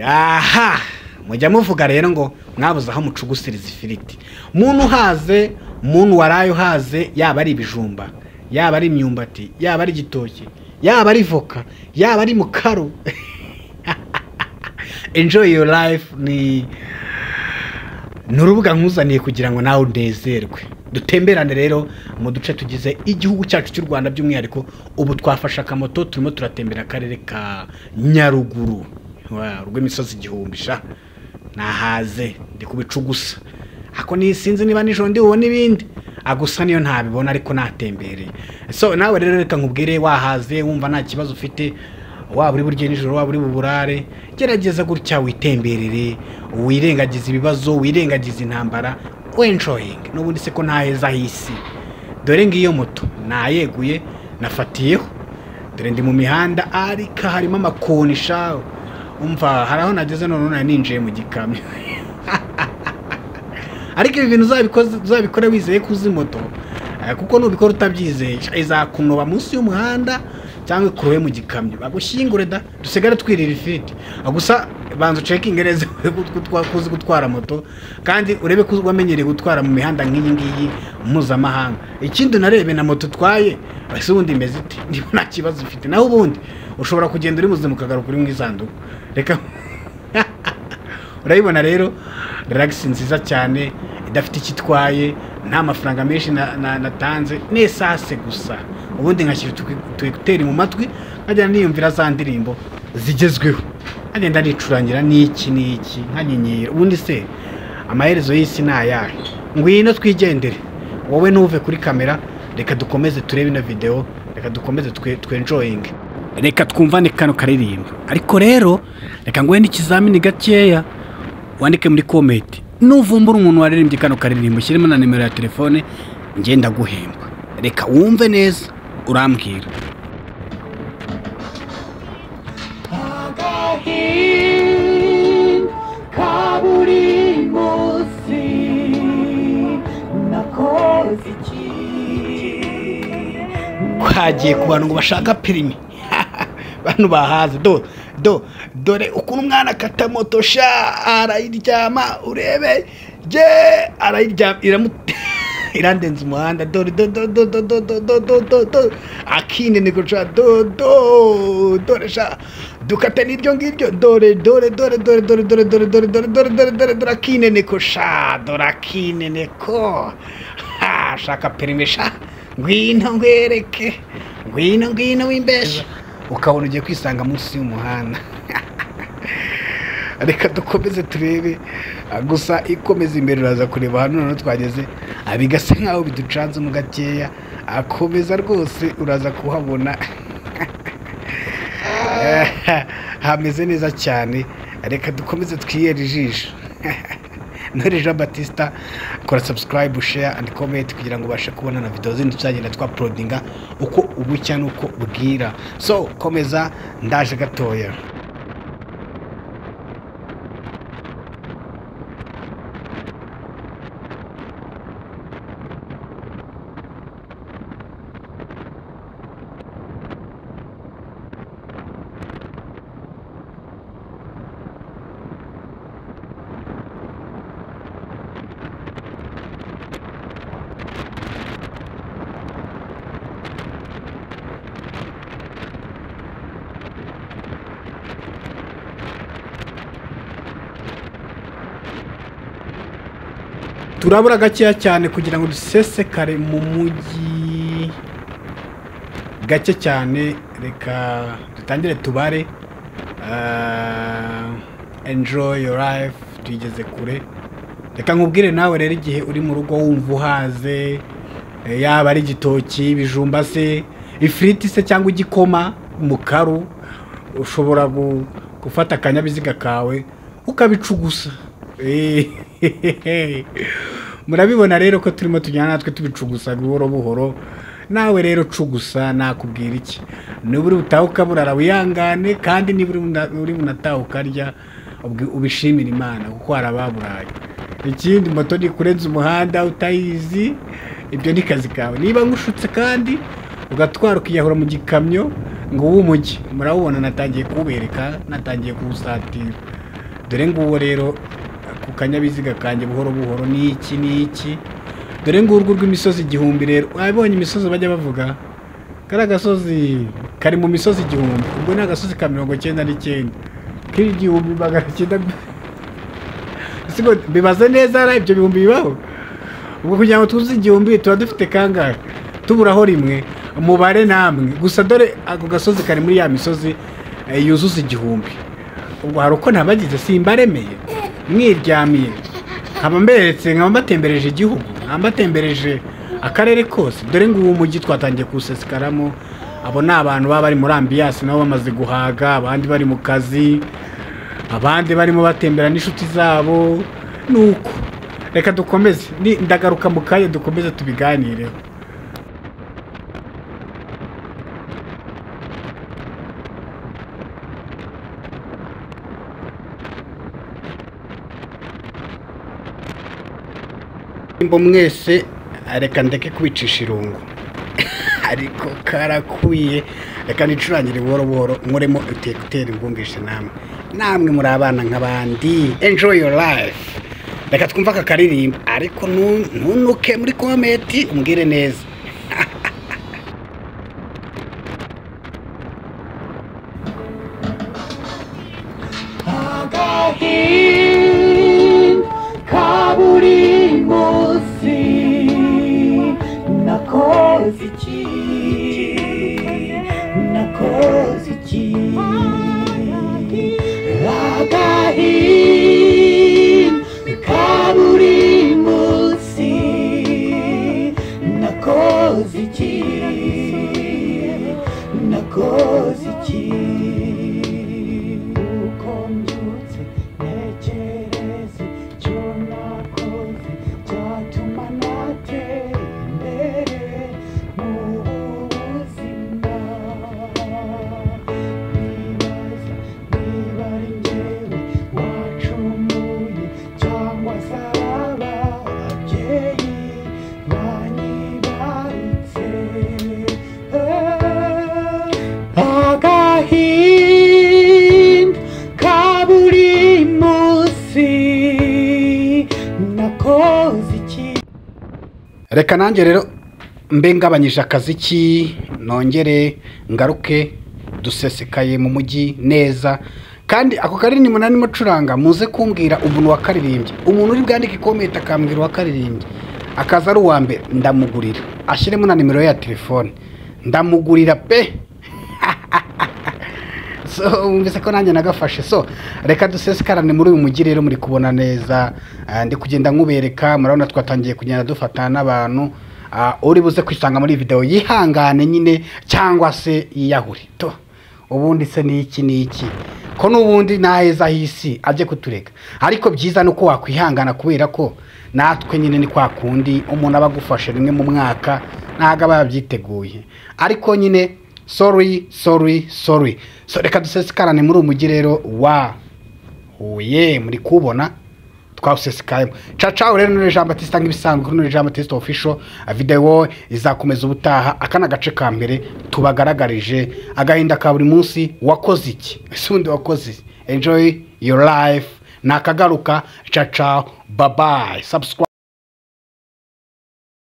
aha mujya muvuga rero ngo mwabuze aho mucugusiriza ifiriti muntu uhaze muntu waraye uhaze yaba ari ibijumba yaba ari imyumbati yaba ari igitoki yaba ari voka yaba ari mukaru enjoy your life ni ni urubuga nkuzaniye kugira ngo nawe unezerwe dutemberane rero mu duce tugize igihugu cyacu cy'u rwanda by'umwihariko ubu twafashe akamoto turimo turatembera akarere ka nyaruguru Wa, rw'imisozi igihumbi sha nahaze ndi ku bicu gusa ako nisinzi niba nijoro ndibubona ibindi gusa niyo ntabibona ariko natembereye so nawe rero reka nkubwire wahaze wumva nta kibazo ufite waba uri burye nijoro waba uri buburare gerageza gutya witemberere wirengagize ibibazo wirengagize intambara wenshoyinga n'ubundi se ko ntaheza h'isi dore ngiyo moto nayeguye nafatiyeho dore ndi mu mihanda ariko harimo amakonisha umva hari aho nageze none nari ninjiye mu gikamyo ariko ibi bintu uzabikoze- uzabikora wizeye ko uzi moto eh, kuko nubikora utabyizeye izakunoba munsi y'umuhanda cyangwa ikurobe mu gikamyo bagushyingure da dusigare twirira ifiriti Ah, gusa banza ucekinge neza ko utwa- ko uzi gutwara moto kandi urebe ko wamenyereye gutwara mu mihanda nk'iyi ngiyi mpuzamahanga ikindi narebe na moto utwaye ese ubundi imeze iti niba nta kibazo ifite naho ubundi ushobora kugenda uri muzima ukagaruka uri mu isanduku reka urabibona rero relax nziza cyane idafite icyo itwaye nta mafaranga menshi na- na- natanze ni esase gusa ubundi nkashyira tuyikuteri mu matwi nkagenda niyumvira za ndirimbo zigezweho nkagenda nicurangira n'iki n'iki nkanyenyera ubundi se amaherezo y'isi ni ayahe ngwino twigendere wowe ntuve kuri kamera reka dukomeze turebe ino videwo reka dukomeze twe- twenjoyinge reka twumvane kano karirimba ariko rero reka nguhe n'ikizamini gakeya wandike muri komenti nuvumbura umuntu waririmbye kano karirimbo ushyiremo na nimero ya telefone ngenda guhemba reka wumve neza urambwira agahinda kaburi munsi nakoze iki twagiye ku bantu ngo bashaka pirimi bano bahaze do do dore ukuntu umwana akata moto sha arayiryama urebe je arayiryama iramute irandenza umuhanda dore do do do do do do do do do do akinde ni guca do do dore sha dukate n'iryo ngiryo dore dore dore dore dore dore dore dore dore dore dore dore dore akinde ni ko sha dore akinde ni ko ha shaka perime sha ngwino ngwereke ngwino ngwino w'imbesha ukabona ugiye kwisanga munsi y'umuhanda reka dukomeze turebe ah, gusa ikomeza imbere uraza kureba hano noneho twageze ah, bigasa nk'aho biducanze mu gakeya akomeza rwose uraza kuhabona Eh, hameze neza cyane reka dukomeze twiyere ijisho Ntore Jean Batista kora subscribe share and comment kugira ngo ubashe kubona na video zindi tuzagenda twaplodinga uko ubucya n'uko bwira so komeza ndaje gatoya turabura gakeya cyane kugira ngo dusesekare mu mujyi gake cyane reka dutangire tubare Ah, enjoy your life tuyigeze kure reka nkubwire nawe rero igihe uri mu rugo wumva uhaze eh, yaba ari igitoki ibijumba se ifiriti se cyangwa igikoma mukaru ushobora gu- gufata akanyabiziga kawe ukabicugusa Eh, murabibona rero ko turimo tujyana natwe tubicugusa buhoro buhoro nawe rero cugusa nakubwira iki niburi butahuka burara wihangane kandi niburi buna- uri bunataha ukarya ubwi- ubishimire imana kuko hari ababuraye ikindi moto ntikurenza umuhanda utayizi ibyo ni kazi kawe niba ngushutse kandi ugatwara ukiyahura mu gikamyo ngo uw'umujyi murawubona natangiye kubereka natangiye kuwusatira dore nguwo rero ku kanyabiziga kanjye buhoro buhoro ni iki ni iki dore ngurwo rw'imisozi igihumbi rero wabonye imisozi bajya bavuga kariya gasozi kari mu misozi igihumbi ubwo ni agasozi ka mirongo icyenda n'icyenda k'igihumbi magana cyenda Ese ngo bibaze neza hari ibyo bihumbi bibaho ubwo kugira ngo tuzi igihumbi tuba dufite kangahe tuburaho rimwe umubare namwe gusa dore ako gasozi kari muri ya misozi eh, yuzuza igihumbi ubwo hari uko ntabagize simbaremeye mwiryamiye nkaba mberetse nkaba mbatembereje igihugu nkaba mbatembereje akarere kose dore ngo ubu mujyi twatangiye kuwusesikaramo abo ni abantu baba bari muri ambiyasi nabo bamaze guhaga abandi bari mu kazi abandi barimo batembera n'inshuti zabo nuko reka dukomeze Ni- ndagaruka mu kanya dukomeze tubiganireho mbo mwese reka ndeke kubicisha irungu ariko karakwiye reka nicurangire buhoro buhoro nkoremo utekuteri mbumvishe namwe namwe muri abana nk'abandi enjoy your life reka twumve aka karirimbo ariko nu- ntunuke muri komenti umbwire neza agahinda kaburi munsi nakoze iki nakoze iki agahinda kaburi munsi nakoze iki nakoze iki uko mbyutse ntekereze icyo nakoze cyatuma natera imbere muri ubu buzima nibaza niba ari njyewe wacumuye cyangwa se ari ababyeyi banyibaritse agahinda ka buri munsi nakoze iki reka nanjye rero mbe ngabanyije akaziki nongere ngaruke dusesekaye mu mujyi neza kandi ako karirimbo nari mucuranga muze kumbwira umuntu wakaririmbye umuntu uri bwandike komenti akambwira uwakaririmbye akaza ari uwa mbere ndamugurira ashyiremo na nimero ye ya telefone ndamugurira pe so wumvise ko nanjye nagafashe so reka dusesekarane muri uyu mujyi rero muri kubona neza Ah, ndi kugenda nkubereka murabona twatangiye kugenda dufatana n'abantu Ah, uri buze kwisanga muri videwo yihangane nyine cyangwa se yiyahure to ubundi se ni iki ni iki ko n'ubundi naheza h'isi ajye kutureka ariko byiza ni uko wakwihangana kubera ko natwe nyine ni kwa kundi umuntu aba agufashe rimwe mu mwaka ntabwo aba yabyiteguye ariko nyine sorry sorry sorry so reka dusesikarane muri uyu mujyi rero wa huye muri kubona twawusesikayemo cacawe rero none jean batista nk'ibisanzwe kuri none jean batista official videwo izakomeza ubutaha aka ni agace ka mbere tubagaragarije agahinda ka buri munsi wakoze iki ese undi wakoze iki? enjoy your life ni akagaruka cacawe babayi subscribe